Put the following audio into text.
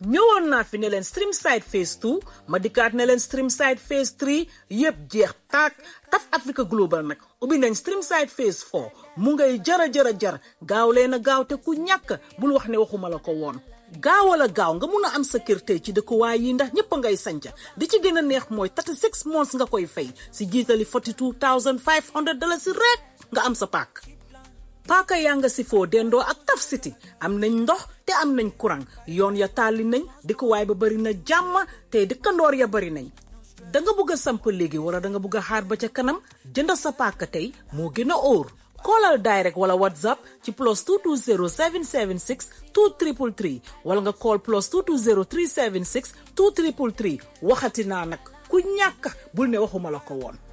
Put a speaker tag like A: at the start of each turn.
A: ñëwoon naa fi ne leen stream side phase 2 ma dikkaat ne leen stream side phase 3 yëpp jeex taak taf Africa Global nag ubbi nañ stream side phase 4 mu ngay jara jara jar gaaw leen a gaaw te ku ñàkk bul wax ne waxuma la ko woon gaawal a gaaw nga mun a am sa kër tey ci dëkkuwaay yi ndax ñëpp a ngay sanca di ci gën a neex mooy 36 months nga koy fay si jiitali 42500 dollars si rek nga am sa paak paaka yaa nga si foo dendoo ak Taf City am nañ ndox te am nañ courant yoon ya tàlli nañ dëkkuwaay ba bari na jàmm te dëkkandoor ya bari nañ da nga bëgg a samp léegi wala da nga bëgg a xaar ba ca kanam jënd sa paaka tey moo gën a óor koolal direct wala whatsapp ci plus 220 776 2333 wala nga call plus 220 376 2333 waxati naa nag ku ñàkk bul ne waxuma la ko woon